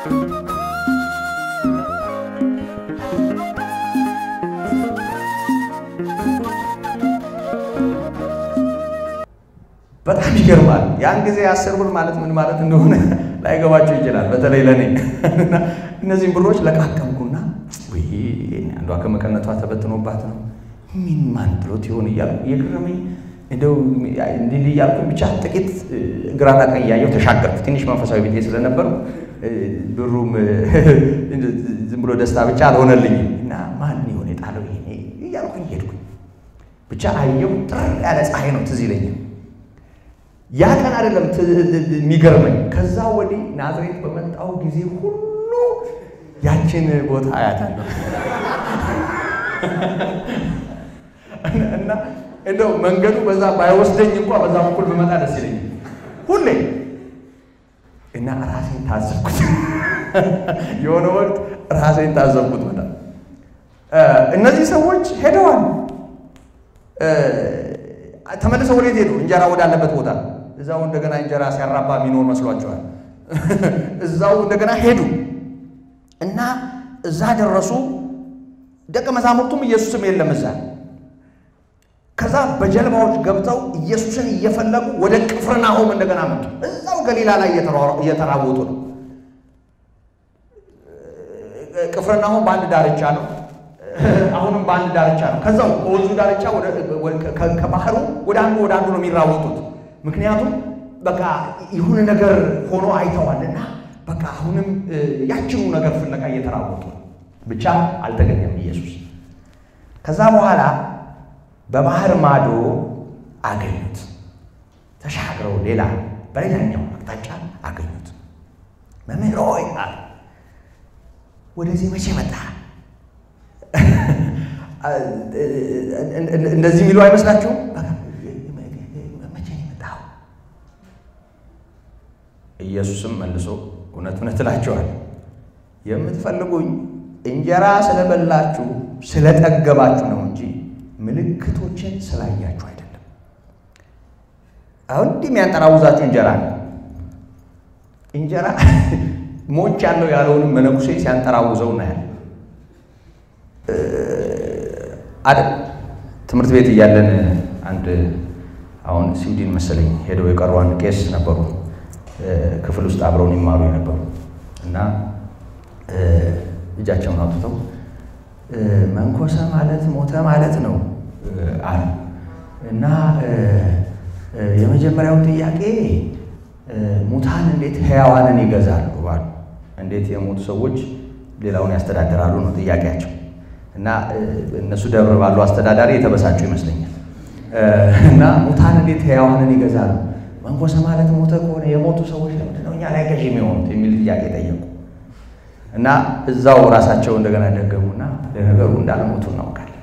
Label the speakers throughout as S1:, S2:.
S1: በጣም ይገርማል። ያን ጊዜ አስር ብር ማለት ምን ማለት እንደሆነ ላይገባቸው ይችላል። በተለይ ለእኔ እነዚህም ብሮች ለቃቀምኩና ወይ አንዷ ከመቀነቷ ተበትኖባት ነው ምን ማን ጥሎት ይሆን እያልኩ እየገረመኝ እንደው እንዲህ እያልኩኝ ብቻ ጥቂት ግራና ቀኝ እያየሁ ተሻገርኩ። ትንሽ መንፈሳዊ ቤቴ ስለነበሩ ብሩም ዝም ብሎ ደስታ ብቻ አልሆነልኝም እና ማን ይሆን የጣለው ይሄ እያልኩኝ ሄድኩኝ። ብቻ አየሁ። ጥር ያለ ፀሐይ ነው ትዝ ይለኛል። ያ ቀን አይደለም የሚገርመኝ፣ ከዛ ወዲህ ናዝሬት በመጣው ጊዜ ሁሉ ያችን ቦታ አያታለሁ እና እንደው መንገዱ በዛ ባይወስደኝ እንኳ በዛ በኩል በመጣ ደስ ይለኛል ሁሌ እና ራሴን ታዘብኩት። የሆነ ወቅት ራሴን ታዘብኩት በጣም እነዚህ ሰዎች ሄደዋል። ተመልሰው ወዴት ሄዱ? እንጀራ ወዳለበት ቦታ እዛው እንደገና እንጀራ ሲያራባ የሚኖር መስሏቸዋል። እዛው እንደገና ሄዱ እና እዛ ደረሱ። ደቀ መዛሙርቱም ኢየሱስም የለም እዛ። ከዛ በጀልባዎች ገብተው ኢየሱስን እየፈለጉ ወደ ቅፍርናሆም እንደገና መጡ። እዛው ገሊላ ላይ እየተራወጡ ነው። ቅፍርናሆም በአንድ ዳርቻ ነው። አሁንም በአንድ ዳርቻ ነው። ከዛው ከወንዙ ዳርቻ ከባህሩ ወደ አንዱ ወደ አንዱ ነው የሚራወጡት። ምክንያቱም በቃ የሆነ ነገር ሆኖ አይተዋልና በቃ አሁንም ያችኑ ነገር ፍለጋ እየተራወጡ ነው። ብቻ አልተገኘም ኢየሱስ። ከዛ በኋላ በባህር ማዶ አገኙት። ተሻግረው ሌላ በሌላኛው አቅጣጫ አገኙት። መምህር ሆይ አለ ወደዚህ መቼ መጣ? እንደዚህ የሚሉ አይመስላችሁም? መቼ ነው የመጣው? ኢየሱስም መልሶ እውነት እውነት እላችኋለሁ የምትፈልጉኝ እንጀራ ስለበላችሁ ስለጠገባችሁ ነው እንጂ ምልክቶችን ስላያችሁ አይደለም። አሁን እንዲህ የሚያንጠራውዛችሁ እንጀራ ነው። እንጀራ ሞች ያለው ያለውንም መነኩሴ ሲያንጠራውዘው እናያለን። አይደል ትምህርት ቤት እያለን አንድ አሁን ስዊድን መሰለኝ ሄደው የቀሩ አንድ ቄስ ነበሩ፣ ክፍል ውስጥ አብረውን ይማሩ የነበሩ እና እጃቸውን አውጥተው መንኮሰ ማለት ሞተ ማለት ነው አሉ እና የመጀመሪያው ጥያቄ ሙታን እንዴት ሕያዋንን ይገዛሉ አሉ። እንዴት የሞቱ ሰዎች ሌላውን ያስተዳድራሉ ነው ጥያቄያቸው። እና እነሱ ደብር ባሉ አስተዳዳሪ የተበሳጩ ይመስለኛል። እና ሙታን እንዴት ሕያዋንን ይገዛሉ? መንኮሰ ማለት ሞተ ከሆነ የሞቱ ሰዎች ለምንድን ነው እኛ ላይ ገዢ የሚሆኑት የሚል ጥያቄ ጠየቁ። እና እዛው ራሳቸው እንደገና ደገሙና ለነገሩ እንዳልሞቱ እናውቃለን።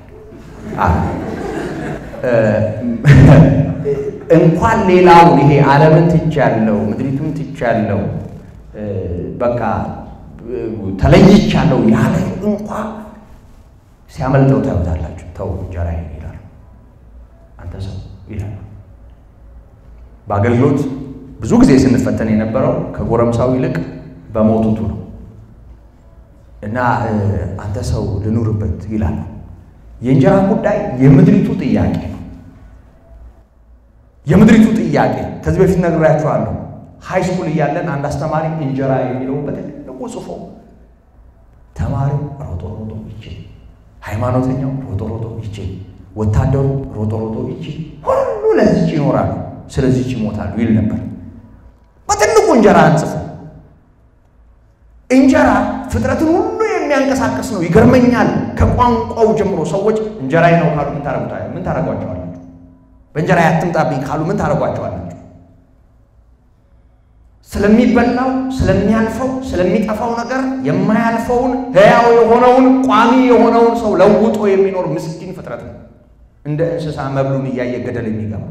S1: እንኳን ሌላውን ይሄ ዓለምን ትቻለው፣ ምድሪቱን ትቻለው፣ በቃ ተለይቻለሁ ያለ እንኳ ሲያመልጠው ታዩታላችሁ። ተው እንጀራ ይላሉ፣ አንተ ሰው ይላሉ። በአገልግሎት ብዙ ጊዜ ስንፈተን የነበረው ከጎረምሳው ይልቅ በሞቱቱ ነው። እና አንተ ሰው ልኑርበት ይላሉ። የእንጀራ ጉዳይ የምድሪቱ ጥያቄ ነው። የምድሪቱ ጥያቄ ከዚህ በፊት ነግሬያችኋለሁ። ሃይ ስኩል እያለን አንድ አስተማሪ እንጀራ የሚለው በትልቁ ጽፎ ተማሪው ሮጦ ሮጦ ይችል፣ ሃይማኖተኛው ሮጦ ሮጦ ይችል፣ ወታደሩ ሮጦ ሮጦ ይችል፣ ሁሉ ለዚች ይኖራሉ፣ ስለዚች ይሞታሉ ይል ነበር። በትልቁ እንጀራ አንጽፎ እንጀራ ፍጥረትን ሁሉ የሚያንቀሳቀስ ነው። ይገርመኛል። ከቋንቋው ጀምሮ ሰዎች እንጀራዬ ነው ካሉ ምን ታደርጓቸዋላችሁ? በእንጀራ ያትምጣብኝ ካሉ ምን ታደርጓቸዋላችሁ? ስለሚበላው፣ ስለሚያልፈው፣ ስለሚጠፋው ነገር የማያልፈውን ሕያው የሆነውን ቋሚ የሆነውን ሰው ለውጦ የሚኖር ምስኪን ፍጥረት ነው። እንደ እንስሳ መብሉን እያየ ገደል የሚገባ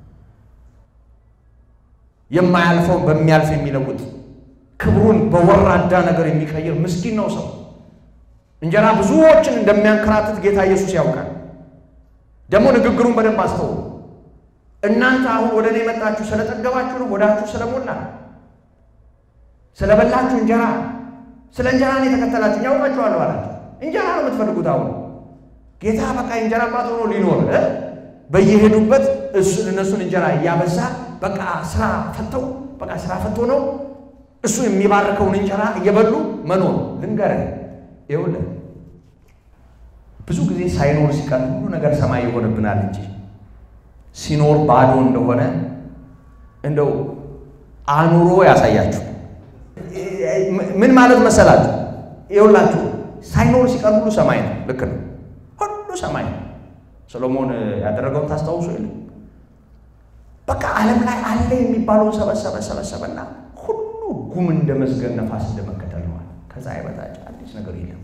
S1: የማያልፈውን በሚያልፍ የሚለውጥ ክብሩን በወራዳ ነገር የሚቀይር ምስኪን ነው ሰው። እንጀራ ብዙዎችን እንደሚያንከራትት ጌታ ኢየሱስ ያውቃል። ደግሞ ንግግሩን በደንብ አስተውሉ። እናንተ አሁን ወደ እኔ የመጣችሁ ስለጠገባችሁ ነው፣ ወዳችሁ ስለሞላ ስለበላችሁ እንጀራ ስለ እንጀራ ነው የተከተላችሁ ያውቃችኋለሁ አላቸው። እንጀራ ነው የምትፈልጉት አሁን ጌታ በቃ እንጀራ አባት ሆኖ ሊኖር በየሄዱበት እነሱን እንጀራ እያበዛ በቃ ስራ ፈተው በቃ ስራ ፈቶ ነው እሱ የሚባርከውን እንጀራ እየበሉ መኖር። ልንገርህ ይኸውልህ ብዙ ጊዜ ሳይኖር ሲቀር ሁሉ ነገር ሰማይ ይሆንብናል እንጂ ሲኖር ባዶ እንደሆነ እንደው አኑሮ ያሳያችሁ። ምን ማለት መሰላችሁ? ይኸውላችሁ ሳይኖር ሲቀር ሁሉ ሰማይ ነው። ልክ ነው፣ ሁሉ ሰማይ ነው። ሰሎሞን ያደረገውን ታስታውሱ የለ በቃ ዓለም ላይ አለ የሚባለውን ሰበሰበ ሰበሰበና ሁሉ ጉም እንደ መዝገን ነፋስ እንደመከተል ነዋል። ከፀሐይ በታች አዲስ ነገር የለም።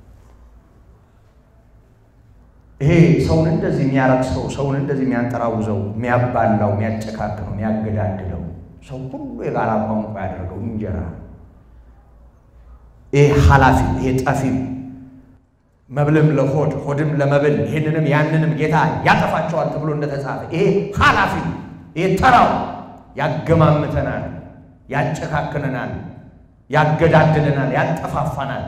S1: ይሄ ሰውን እንደዚህ የሚያረክሰው ሰውን እንደዚህ የሚያንጠራውዘው የሚያባላው የሚያጨካክነው የሚያገዳድለው ሰው ሁሉ የጋራ ቋንቋ ያደረገው እንጀራ ይሄ ኃላፊ ይሄ ጠፊ መብልም ለሆድ ሆድም ለመብል ይህንንም ያንንም ጌታ ያጠፋቸዋል ተብሎ እንደተጻፈ ይሄ ኃላፊ ይሄ ተራው ያገማምተናል፣ ያጨካክነናል፣ ያገዳድለናል፣ ያጠፋፋናል።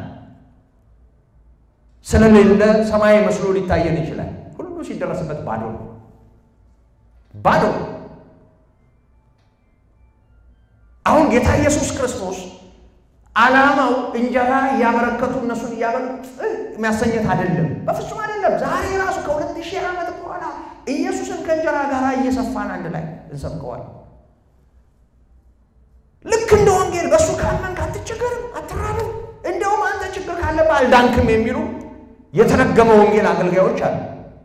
S1: ስለሌለ ሰማይ መስሎ ሊታየን ይችላል። ሁሉ ሲደረስበት ባዶ ነው፣ ባዶ። አሁን ጌታ ኢየሱስ ክርስቶስ ዓላማው እንጀራ እያበረከቱ እነሱን እያበሉ የሚያሰኘት አይደለም፣ በፍጹም አይደለም። ዛሬ ራሱ ከሁለት ሺህ ዓመት በኋላ ኢየሱስን ከእንጀራ ጋር እየሰፋን አንድ ላይ እንሰብከዋል። ልክ እንደ ወንጌል በእሱ ካመንክ አትቸገርም፣ አትራብም። እንደውም አንተ ችግር ካለብህ አልዳንክም የሚሉ የተረገመ ወንጌል አገልጋዮች አሉ።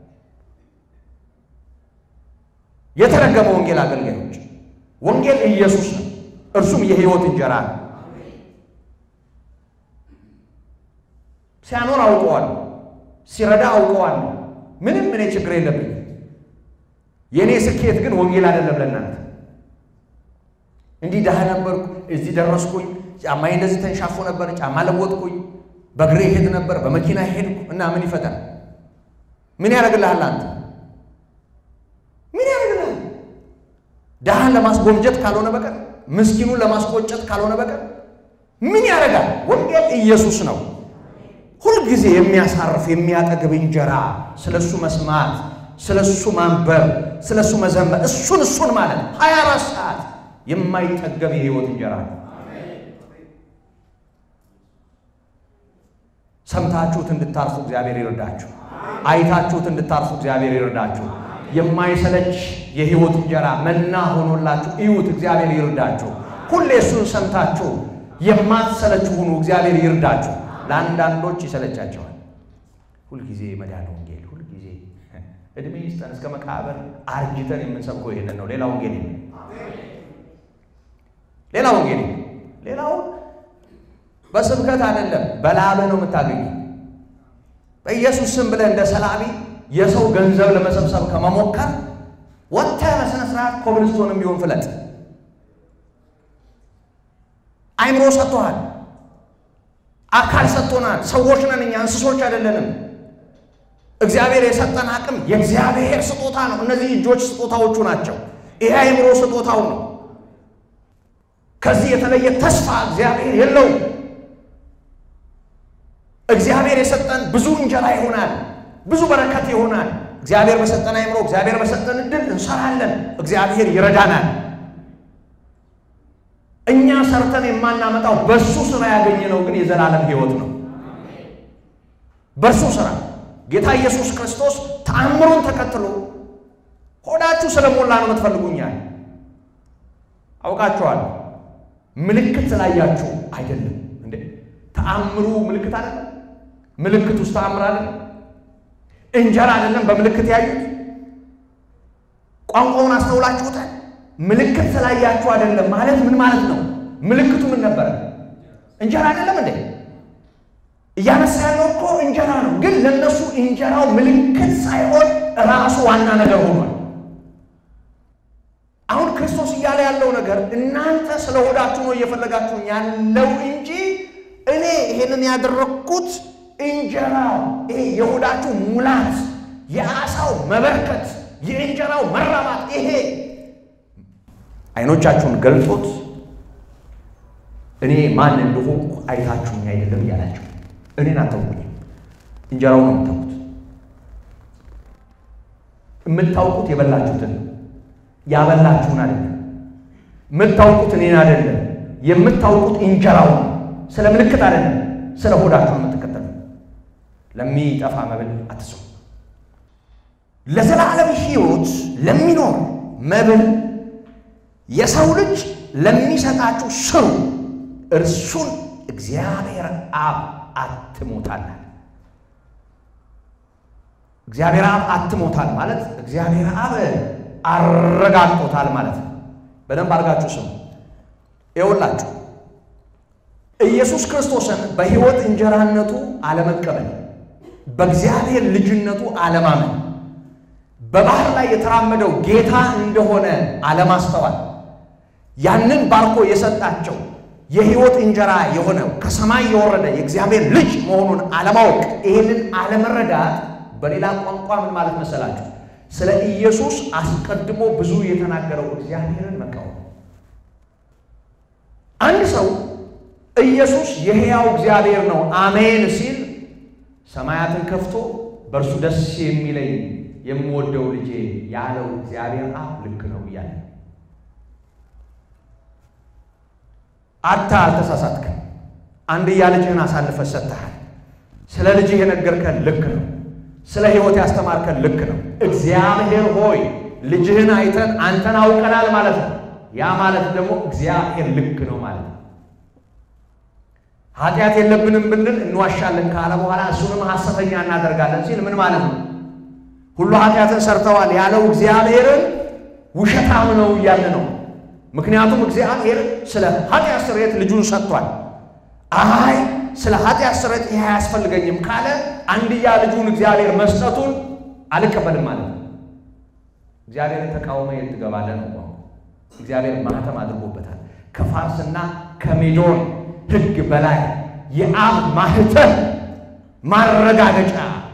S1: የተረገመ ወንጌል አገልጋዮች ወንጌል ኢየሱስ ነው፣ እርሱም የሕይወት እንጀራ ነው። ሲያኖር አውቀዋል፣ ሲረዳ አውቀዋል። ምንም እኔ ችግር የለብኝም። የእኔ ስኬት ግን ወንጌል አይደለም ለእናንተ። እንዲህ ድሃ ነበርኩ፣ እዚህ ደረስኩኝ፣ ጫማዬ እንደዚህ ተንሻፎ ነበር፣ ጫማ ለወጥኩኝ፣ በእግሬ ሄድ ነበር፣ በመኪና ሄድኩ እና ምን ይፈጠር? ምን ያደርግልሃል? አንተ ምን ያደርግልሃል? ድሃን ለማስጎምጀት ካልሆነ በቀር ምስኪኑን ለማስቆጨት ካልሆነ በቀር ምን ያደርጋል? ወንጌል ኢየሱስ ነው። ሁልጊዜ የሚያሳርፍ የሚያጠግብ እንጀራ፣ ስለ እሱ መስማት፣ ስለ እሱ ማንበብ፣ ስለ እሱ መዘመር፣ እሱን እሱን ማለት ሀያ አራት ሰዓት የማይጠገብ የህይወት እንጀራ ነው። ሰምታችሁት እንድታርፉ እግዚአብሔር ይርዳችሁ። አይታችሁት እንድታርፉ እግዚአብሔር ይርዳችሁ። የማይሰለች የህይወት እንጀራ መና ሆኖላችሁ እዩት። እግዚአብሔር ይርዳችሁ። ሁሌ እሱን ሰምታችሁ የማትሰለች ሁኑ። እግዚአብሔር ይርዳችሁ። ለአንዳንዶች ይሰለቻቸዋል። ሁልጊዜ መዳን ወንጌል፣ ሁልጊዜ እድሜ ይስጠን እስከ መቃብር አርጅተን የምንሰብከው ይሄንን ነው። ሌላ ወንጌል የለም። ሌላ ወንጌል የለም። ሌላው በስብከት አይደለም፣ በላብህ ነው የምታገኘው። በኢየሱስ ስም ብለህ እንደ ሰላቢ የሰው ገንዘብ ለመሰብሰብ ከመሞከር ወጥተህ በሥነ ሥርዓት ኮብልስቶንም ቢሆን ፍለጥ። አይምሮ ሰጥቶሃል። አካል ሰጥቶናል። ሰዎች ነን እኛ፣ እንስሶች አይደለንም። እግዚአብሔር የሰጠን አቅም የእግዚአብሔር ስጦታ ነው። እነዚህ እጆች ስጦታዎቹ ናቸው። ይሄ አይምሮ ስጦታው ነው። ከዚህ የተለየ ተስፋ እግዚአብሔር የለውም። እግዚአብሔር የሰጠን ብዙ እንጀራ ይሆናል፣ ብዙ በረከት ይሆናል። እግዚአብሔር በሰጠን አይምሮ፣ እግዚአብሔር በሰጠን እድል እንሰራለን። እግዚአብሔር ይረዳናል። እኛ ሰርተን የማናመጣው በሱ ስራ ያገኘነው ግን የዘላለም ሕይወት ነው። በሱ ስራ ጌታ ኢየሱስ ክርስቶስ ተአምሩን ተከትሎ ሆዳችሁ ስለሞላ ነው የምትፈልጉኛል። አውቃችኋል። ምልክት ስላያችሁ አይደለም እንዴ? ተአምሩ ምልክት አይደለም? ምልክት ውስጥ ተአምር አይደለም? እንጀራ አይደለም በምልክት ያዩት? ቋንቋውን አስተውላችሁታል? ምልክት ስላያችሁ አይደለም ማለት ምን ማለት ነው? ምልክቱ ምን ነበረ? እንጀራ አይደለም እንዴ? እያነሳ ያለው እኮ እንጀራ ነው። ግን ለነሱ እንጀራው ምልክት ሳይሆን ራሱ ዋና ነገር ሆኗል። አሁን ክርስቶስ እያለ ያለው ነገር እናንተ ስለ ሆዳችሁ ነው እየፈለጋችሁ ያለው እንጂ እኔ ይሄንን ያደረግኩት እንጀራው ይሄ የሆዳችሁ ሙላት፣ የአሳው መበርከት፣ የእንጀራው መራባት ይሄ አይኖቻችሁን ገልጦት እኔ ማን እንደሆንኩ አይታችሁኝ አይደለም እያላቸው እኔን አታውቁኝም፣ እንጀራው ነው የምታውቁት። የምታውቁት የበላችሁትን ነው፣ ያበላችሁን አይደለም። የምታውቁት እኔን አይደለም፣ የምታውቁት እንጀራው ነው። ስለ ምልክት አይደለም፣ ስለ ሆዳችሁ ነው የምትከተሉ። ለሚጠፋ መብል አትስሩ። ለዘላለም ሕይወት ለሚኖር መብል የሰው ልጅ ለሚሰጣችሁ ስሩ፣ እርሱን እግዚአብሔር አብ አትሞታል። እግዚአብሔር አብ አትሞታል ማለት እግዚአብሔር አብ አረጋግጦታል ማለት ነው። በደንብ አድርጋችሁ ስሙ። ይኸውላችሁ ኢየሱስ ክርስቶስን በሕይወት እንጀራነቱ አለመቀበል፣ በእግዚአብሔር ልጅነቱ አለማመን፣ በባህር ላይ የተራመደው ጌታ እንደሆነ አለማስተዋል፣ ያንን ባርኮ የሰጣቸው የሕይወት እንጀራ የሆነው ከሰማይ የወረደ የእግዚአብሔር ልጅ መሆኑን አለማወቅ፣ ይህንን አለመረዳት በሌላ ቋንቋ ምን ማለት መሰላችሁ? ስለ ኢየሱስ አስቀድሞ ብዙ የተናገረው እግዚአብሔርን መቃወም። አንድ ሰው ኢየሱስ የሕያው እግዚአብሔር ነው አሜን ሲል ሰማያትን ከፍቶ በእርሱ ደስ የሚለኝ የምወደው ልጄ ያለው እግዚአብሔር አብ ልክ ነው እያለ አታ አልተሳሳትክም። አንድያ ልጅህን አሳልፈህ ሰጥተሃል። ስለ ልጅህ የነገርከን ልክ ነው። ስለ ሕይወት ያስተማርከን ልክ ነው። እግዚአብሔር ሆይ ልጅህን አይተን አንተን አውቀናል ማለት ነው። ያ ማለት ደግሞ እግዚአብሔር ልክ ነው ማለት ነው። ኃጢአት የለብንም ብንል እንዋሻለን ካለ በኋላ እሱንም ሐሰተኛ እናደርጋለን ሲል ምን ማለት ነው? ሁሉ ኃጢአትን ሰርተዋል ያለው እግዚአብሔርን ውሸታም ነው እያለ ነው። ምክንያቱም እግዚአብሔር ስለ ኃጢአት ስርየት ልጁን ሰጥቷል። አይ ስለ ኃጢአት ስርየት ይሄ አያስፈልገኝም ካለ አንድያ ልጁን እግዚአብሔር መስጠቱን አልቀበልም ማለት ነው። እግዚአብሔርን ተቃውሞ የት ትገባለህ ነው። እግዚአብሔር ማህተም አድርጎበታል። ከፋርስና ከሜዶን ሕግ በላይ የአብ ማህተም ማረጋገጫ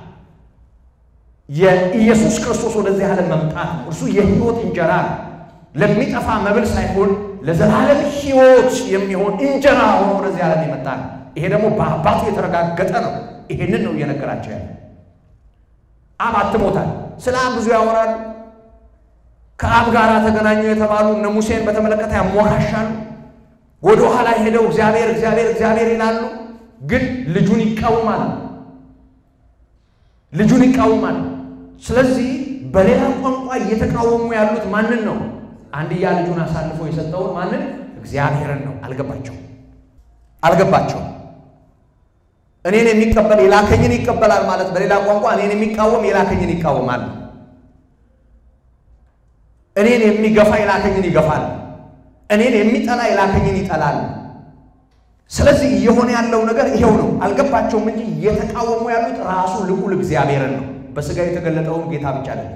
S1: የኢየሱስ ክርስቶስ ወደዚህ ዓለም መምጣት ነው። እርሱ የሕይወት እንጀራ ነው። ለሚጠፋ መብል ሳይሆን ለዘላለም ሕይወት የሚሆን እንጀራ ሆኖ ወደዚህ ዓለም የመጣ ነው። ይሄ ደግሞ በአባቱ የተረጋገጠ ነው። ይሄንን ነው እየነገራቸው ያለ። አብ አትሞታል። ስለ አብ ብዙ ያወራሉ። ከአብ ጋር ተገናኙ የተባሉ እነ ሙሴን በተመለከተ ያሞካሻሉ። ወደ ኋላ ሄደው እግዚአብሔር እግዚአብሔር እግዚአብሔር ይላሉ፣ ግን ልጁን ይቃወማሉ። ልጁን ይቃወማሉ። ስለዚህ በሌላ ቋንቋ እየተቃወሙ ያሉት ማንን ነው? አንድያ ልጁን አሳልፎ የሰጠውን ማንን? እግዚአብሔርን ነው። አልገባቸውም አልገባቸውም። እኔን የሚቀበል የላከኝን ይቀበላል ማለት በሌላ ቋንቋ እኔን የሚቃወም የላከኝን ይቃወማል። እኔን የሚገፋ የላከኝን ይገፋል። እኔን የሚጠላ የላከኝን ይጠላል። ስለዚህ እየሆነ ያለው ነገር ይሄው ነው። አልገባቸውም እንጂ እየተቃወሙ ያሉት ራሱ ልዑል እግዚአብሔርን ነው። በሥጋ የተገለጠውን ጌታ ብቻ ነው።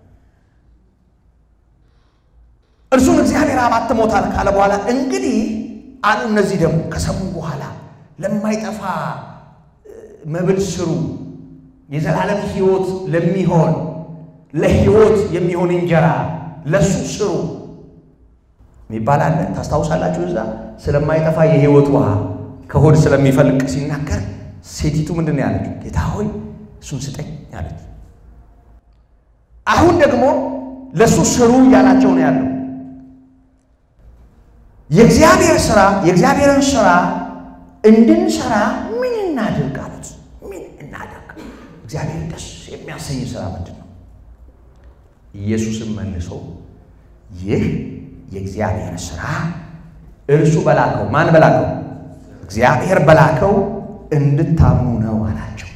S1: እርሱን እግዚአብሔር አብ አትሞታል ካለ በኋላ እንግዲህ አሉ። እነዚህ ደግሞ ከሰሙ በኋላ ለማይጠፋ መብል ስሩ፣ የዘላለም ሕይወት ለሚሆን ለሕይወት የሚሆን እንጀራ ለሱ ስሩ የሚባል አለ። ታስታውሳላችሁ? እዛ ስለማይጠፋ የሕይወት ውሃ ከሆድ ስለሚፈልቅ ሲናገር ሴቲቱ ምንድን ነው ያለችው? ጌታ ሆይ እሱን ስጠኝ ያለች። አሁን ደግሞ ለእሱ ስሩ እያላቸው ነው ያለው። የእግዚአብሔር ስራ የእግዚአብሔርን ስራ እንድንሰራ ምን እናድርግ አሉት። ምን እናድርግ? እግዚአብሔር ደስ የሚያሰኝ ስራ ምንድን ነው? ኢየሱስም መልሶ ይህ የእግዚአብሔር ስራ እርሱ በላከው ማን በላከው? እግዚአብሔር በላከው እንድታምኑ ነው አላቸው።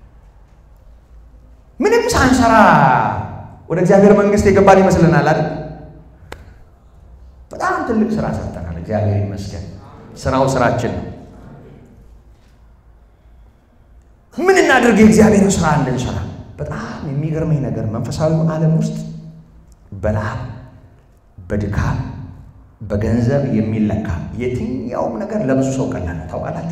S1: ምንም ሳንሰራ ወደ እግዚአብሔር መንግሥት የገባን ይመስለናል አይደል? በጣም ትልቅ ስራ ሰርተናል። እግዚአብሔር ይመስገን። ስራው ስራችን ነው። ምን እናድርግ? የእግዚአብሔርን ስራ እንድንሰራ። በጣም የሚገርመኝ ነገር መንፈሳዊ ዓለም ውስጥ በላብ በድካም በገንዘብ የሚለካ የትኛውም ነገር ለብዙ ሰው ቀላል ነው። ታውቃላችሁ።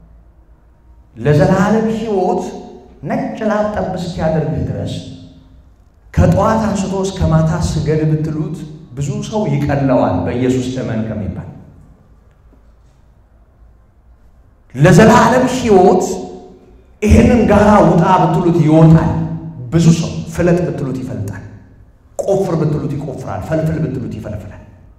S1: ለዘላለም ሕይወት ነጭ ላብ ጠብ እስኪያደርግህ ድረስ ከጠዋት አንስቶ እስከ ማታ ስገድ ብትሉት ብዙ ሰው ይቀለዋል። በኢየሱስ እመን ከሚባል ለዘላለም ሕይወት ይሄንን ጋራ ውጣ ብትሉት ይወጣል። ብዙ ሰው ፍለጥ ብትሉት ይፈልጣል። ቆፍር ብትሉት ይቆፍራል። ፈልፍል ብትሉት ይፈልፍላል።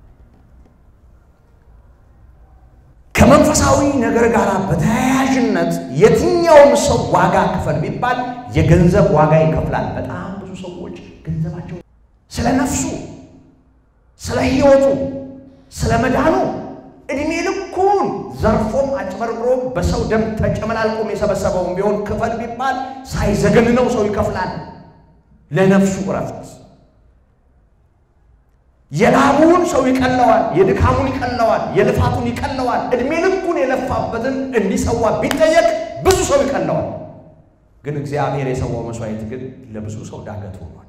S1: ከመንፈሳዊ ነገር ጋር በተያያዥነት የትኛውም ሰው ዋጋ ክፈል ቢባል የገንዘብ ዋጋ ይከፍላል። በጣም ብዙ ሰዎች ገንዘባቸው ስለ ነፍሱ፣ ስለ ሕይወቱ፣ ስለ መዳኑ እድሜ ልኩን ዘርፎም አጭበርብሮም በሰው ደም ተጨመላልቆም የሰበሰበውን ቢሆን ክፈል ቢባል ሳይዘገንነው ሰው ይከፍላል። ለነፍሱ እረፍት የላቡን ሰው ይቀለዋል፣ የድካሙን ይቀለዋል፣ የልፋቱን ይቀለዋል። እድሜ ልኩን የለፋበትን እንዲሰዋ ቢጠየቅ ብዙ ሰው ይቀለዋል። ግን እግዚአብሔር የሰዋው መስዋዕት ግን ለብዙ ሰው ዳገት ሆኗል።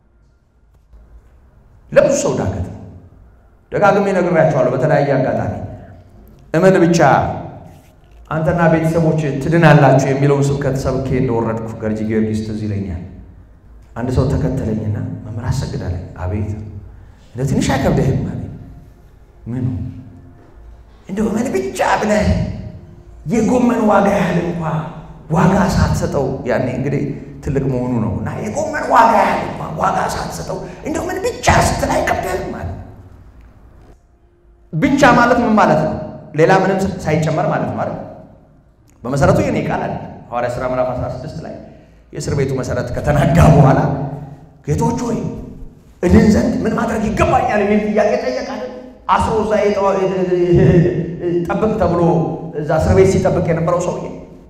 S1: ለብዙ ሰው ዳገት ነው። ደጋግሜ ነግሬያቸዋለሁ በተለያየ አጋጣሚ እመን ብቻ አንተና ቤተሰቦች ትድናላችሁ የሚለውን ስብከት ሰብኬ እንደወረድኩ ገርጂ ጊዮርጊስ ትዝ ይለኛል። አንድ ሰው ተከተለኝና መምህር አሰግዳለኝ። አቤት እንደ ትንሽ አይከብድህም አለ። ምኑ እንደው እመን ብቻ ብለህ የጎመን ዋጋ ያህል እንኳ ዋጋ ሳትሰጠው ያኔ እንግዲህ ትልቅ መሆኑ ነው እና የጎመን ዋጋ ያህል እንኳ ዋጋ ሳትሰጠው እንደው ምን ብቻ ስትል አይከብድህም አለ። ብቻ ማለት ምን ማለት ነው? ሌላ ምንም ሳይጨመር ማለት ነው አይደል? በመሰረቱ የኔ ቃል አለ ሐዋርያ ሥራ ምዕራፍ 16 ላይ የእስር ቤቱ መሰረት ከተናጋ በኋላ ጌቶች ሆይ እድን ዘንድ ምን ማድረግ ይገባኛል የሚል ጥያቄ ጠየቃል። አስሮ እዛ ጠብቅ ተብሎ እዛ እስር ቤት ሲጠብቅ የነበረው ሰውዬ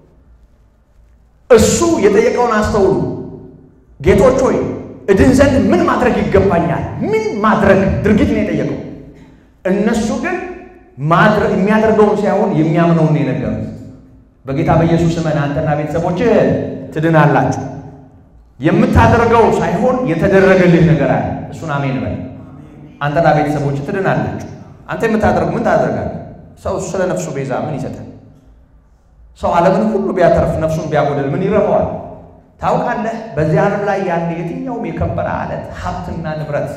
S1: እሱ የጠየቀውን አስተውሉ። ጌቶች ሆይ እድን ዘንድ ምን ማድረግ ይገባኛል? ምን ማድረግ ድርጊት ነው የጠየቀው። እነሱ ግን ማድረግ የሚያደርገውን ሳይሆን የሚያምነውን ነው የነገሩት። በጌታ በኢየሱስ እመን አንተና ቤተሰቦች ትድናላችሁ። የምታደርገው ሳይሆን የተደረገልህ ነገር አለ። እሱን አሜን በል። አንተና ቤተሰቦች ትድናላችሁ። አንተ የምታደርገው ምን ታደርጋለህ? ሰው ስለ ነፍሱ ቤዛ ምን ይሰጣል? ሰው ዓለምን ሁሉ ቢያተርፍ ነፍሱን ቢያጎድል ምን ይረባዋል? ታውቃለህ፣ በዚህ ዓለም ላይ ያለ የትኛውም የከበረ አለት ሀብትና ንብረት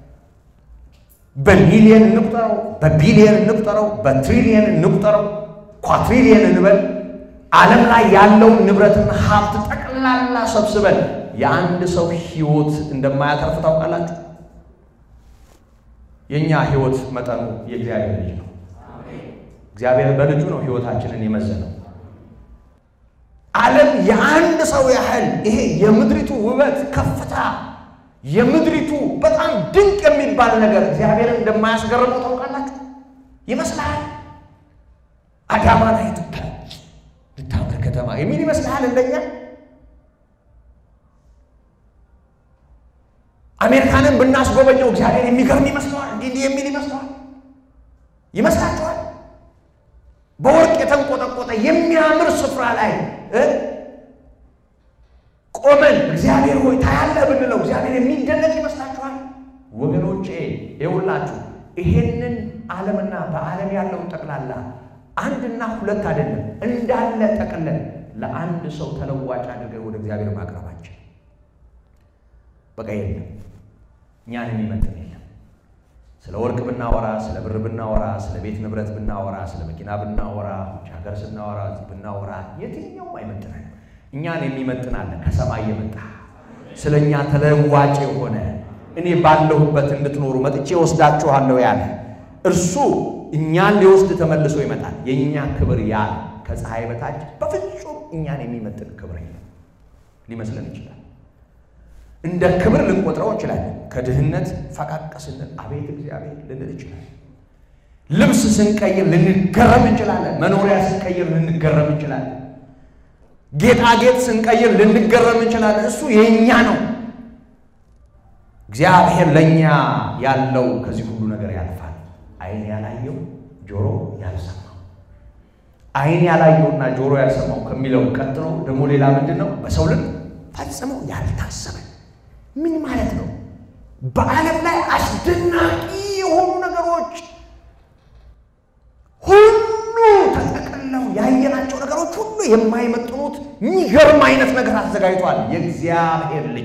S1: በሚሊየን እንቁጠረው፣ በቢሊየን እንቁጠረው፣ በትሪሊየን እንቁጠረው፣ ኳትሪሊየን እንበል ዓለም ላይ ያለውን ንብረትና ሀብት ጠቅላላ ሰብስበን የአንድ ሰው ሕይወት እንደማያተርፍ ታውቃላችሁ። የእኛ ሕይወት መጠኑ የእግዚአብሔር ልጅ ነው። እግዚአብሔር በልጁ ነው ሕይወታችንን የመዘነው። ዓለም የአንድ ሰው ያህል ይሄ የምድሪቱ ውበት ከፍታ የምድሪቱ በጣም ድንቅ የሚባል ነገር እግዚአብሔርን እንደማያስገርመው ታውቃላችሁ። ይመስልሃል አዳማ ላይ ልታምር ከተማ የሚል ይመስልሃል እንደኛ አሜሪካንን ብናስጎበኘው እግዚአብሔር የሚገርም ይመስለዋል። እንዲህ እንዲህ የሚል ይመስለዋል ይመስላችኋል? በወርቅ የተንቆጠቆጠ የሚያምር ስፍራ ላይ ቆመን እግዚአብሔር ሆይ ታያለህ ብንለው እግዚአብሔር የሚደነቅ ይመስላችኋል? ወገኖቼ ይኸውላችሁ ይሄንን ዓለምና በዓለም ያለውን ጠቅላላ አንድና ሁለት አይደለም እንዳለ ጠቅለን ለአንድ ሰው ተለዋጭ አድርገን ወደ እግዚአብሔር ማቅረባችን በቃ የለም እኛን የሚመጥን የለም። ስለ ወርቅ ብናወራ፣ ስለ ብር ብናወራ፣ ስለ ቤት ንብረት ብናወራ፣ ስለ መኪና ብናወራ፣ ውጭ ሀገር ስናወራ፣ እዚህ ብናወራ የትኛውም አይመጥነን። እኛን የሚመጥን አለ ከሰማይ የመጣ ስለ እኛ ተለዋጭ የሆነ እኔ ባለሁበት እንድትኖሩ መጥቼ ወስዳችኋለሁ ያለ እርሱ እኛን ሊወስድ ተመልሶ ይመጣል። የእኛ ክብር ያ ከፀሐይ በታች በፍጹም እኛን የሚመጥን ክብር የለም። ሊመስለን ይችላል። እንደ ክብር ልንቆጥረው እንችላለን። ከድህነት ፈቃቅ ስንል አቤት እግዚአብሔር ልንል እንችላለን። ልብስ ስንቀይር ልንገረም እንችላለን። መኖሪያ ስንቀይር ልንገረም እንችላለን። ጌጣጌጥ ስንቀይር ልንገረም እንችላለን። እሱ የእኛ ነው። እግዚአብሔር ለእኛ ያለው ከዚህ ሁሉ ነገር ያልፋል። ዓይን ያላየው ጆሮ ያልሰማው፣ ዓይን ያላየውና ጆሮ ያልሰማው ከሚለው ቀጥሎ ደግሞ ሌላ ምንድን ነው? በሰው ልብ ፈጽሞ ያልታሰበ ምን ማለት ነው? በዓለም ላይ አስደናቂ የሆኑ ነገሮች ሁሉ ተጠቅለው ያየናቸው ነገሮች ሁሉ የማይመጥኑት የሚገርም አይነት ነገር አዘጋጅቷል የእግዚአብሔር ልጅ።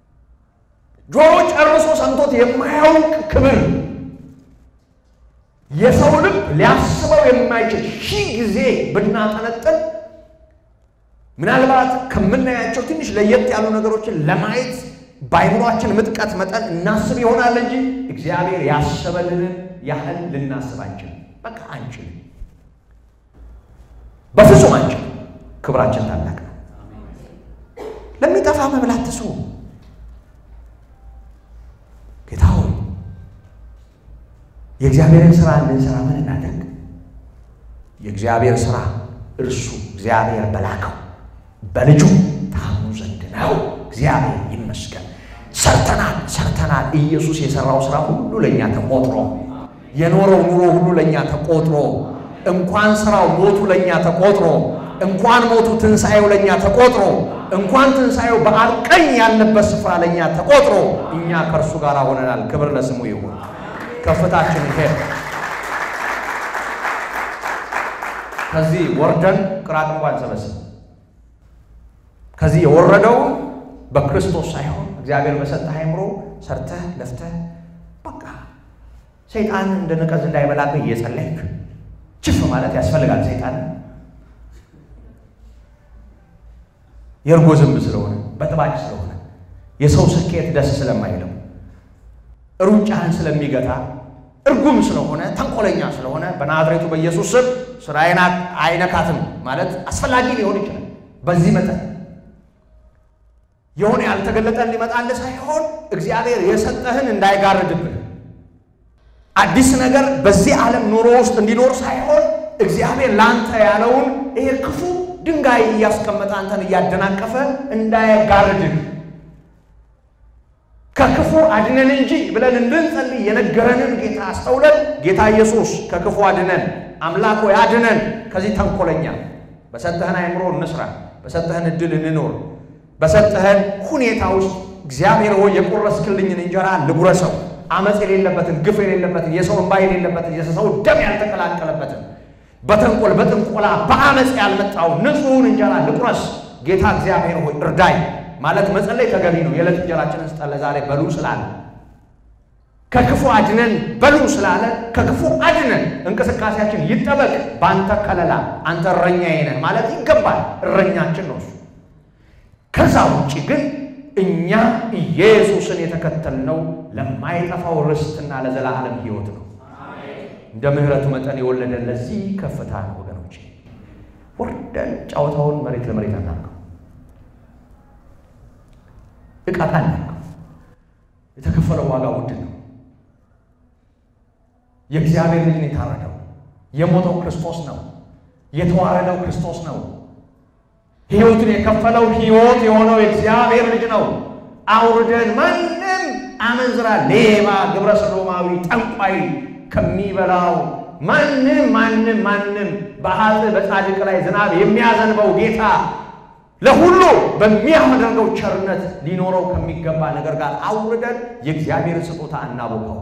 S1: ጆሮ ጨርሶ ሰምቶት የማያውቅ ክብር፣ የሰው ልብ ሊያስበው የማይችል ሺህ ጊዜ ብናጠነጥን ምናልባት ከምናያቸው ትንሽ ለየት ያሉ ነገሮችን ለማየት በአይምሯችን ምጥቀት መጠን እናስብ ይሆናል እንጂ እግዚአብሔር ያሰበልንን ያህል ልናስብ አንችልም። በቃ አንችልም፣ በፍጹም አንችልም። ክብራችን ታላቅ ነው። ለሚጠፋ መብላት ትስቡ። ጌታ ሆይ የእግዚአብሔርን ስራ እንድንሰራ ምን እናደርግ? የእግዚአብሔር ስራ እርሱ እግዚአብሔር በላከው በልጁ ታምኑ ዘንድ ነው። እግዚአብሔር ይመስገን። ሰርተናል ሰርተናል። ኢየሱስ የሰራው ስራ ሁሉ ለእኛ ተቆጥሮ የኖረው ኑሮ ሁሉ ለእኛ ተቆጥሮ እንኳን ስራው ሞቱ ለእኛ ተቆጥሮ እንኳን ሞቱ ትንሣኤው ለእኛ ተቆጥሮ እንኳን ትንሣኤው በአብ ቀኝ ያለበት ስፍራ ለእኛ ተቆጥሮ እኛ ከእርሱ ጋር ሆነናል። ክብር ለስሙ ይሁን። ከፍታችን ሄድ ከዚህ ወርደን ቅራጥ እንኳን ሰበስብ ከዚህ የወረደው በክርስቶስ ሳይሆን እግዚአብሔር በሰጠህ አእምሮ ሰርተህ ለፍተህ በቃ ሰይጣን እንደ ነቀዝ እንዳይበላብህ እየጸለይክ ችፍ ማለት ያስፈልጋል። ሰይጣን የእርጎ ዝንብ ስለሆነ በጥባጭ ስለሆነ የሰው ስኬት ደስ ስለማይለው ሩጫህን ስለሚገታ እርጉም ስለሆነ ተንኮለኛ ስለሆነ በናዝሬቱ በኢየሱስ ስም ስራዬን አይነካትም ማለት አስፈላጊ ሊሆን ይችላል። በዚህ መጠን የሆነ ያልተገለጠን ሊመጣልህ ሳይሆን እግዚአብሔር የሰጠህን እንዳይጋርድብህ አዲስ ነገር በዚህ ዓለም ኑሮ ውስጥ እንዲኖር ሳይሆን እግዚአብሔር ለአንተ ያለውን ይሄ ክፉ ድንጋይ እያስቀመጠ አንተን እያደናቀፈ እንዳይጋርድህ ከክፉ አድነን እንጂ ብለን እንድንጸልይ የነገረንን ጌታ አስተውለን ጌታ ኢየሱስ ከክፉ አድነን፣ አምላክ ሆይ አድነን ከዚህ ተንኮለኛ። በሰጠህን አእምሮ እንስራ፣ በሰጠህን እድል እንኖር፣ በሰጠህን ሁኔታ ውስጥ እግዚአብሔር ሆይ የቆረስክልኝን እንጀራ ልጉረሰው፣ አመፅ የሌለበትን ግፍ የሌለበትን የሰው እንባ የሌለበትን የሰው ደም ያልተቀላቀለበትን በተንኮል በጥንቆላ በአመፅ ያልመጣው ንጹሑን እንጀራ ልቁረስ። ጌታ እግዚአብሔር ሆይ እርዳይ ማለት መጸለይ ተገቢ ነው። የዕለት እንጀራችንን ስጠን ለዛሬ በሉ ስላለ ከክፉ አድነን በሉ ስላለ ከክፉ አድነን እንቅስቃሴያችን ይጠበቅ በአንተ ከለላ። አንተ እረኛዬ ነህ ማለት ይገባል። እረኛችን ነው እሱ። ከዛ ውጭ ግን እኛ ኢየሱስን የተከተልነው ለማይጠፋው ርስትና ለዘላለም ሕይወት ነው። እንደ ምሕረቱ መጠን የወለደን ለዚህ ከፍታ ነው ወገኖች። ወርደን ጨዋታውን መሬት ለመሬት አናርገው እቃቃ እናርገው። የተከፈለው ዋጋ ውድ ነው። የእግዚአብሔር ልጅ ነው የታረደው። የሞተው ክርስቶስ ነው። የተዋረደው ክርስቶስ ነው። ሕይወቱን የከፈለው ሕይወት የሆነው የእግዚአብሔር ልጅ ነው። አውርደን ማንም አመንዝራ፣ ሌባ፣ ግብረ ሰዶማዊ፣ ጠንቋይ ከሚበላው ማንም ማንም ማንም በሀጥ በጻድቅ ላይ ዝናብ የሚያዘንበው ጌታ ለሁሉ በሚያደርገው ቸርነት ሊኖረው ከሚገባ ነገር ጋር አውርደን የእግዚአብሔርን ስጦታ እናቦቀው።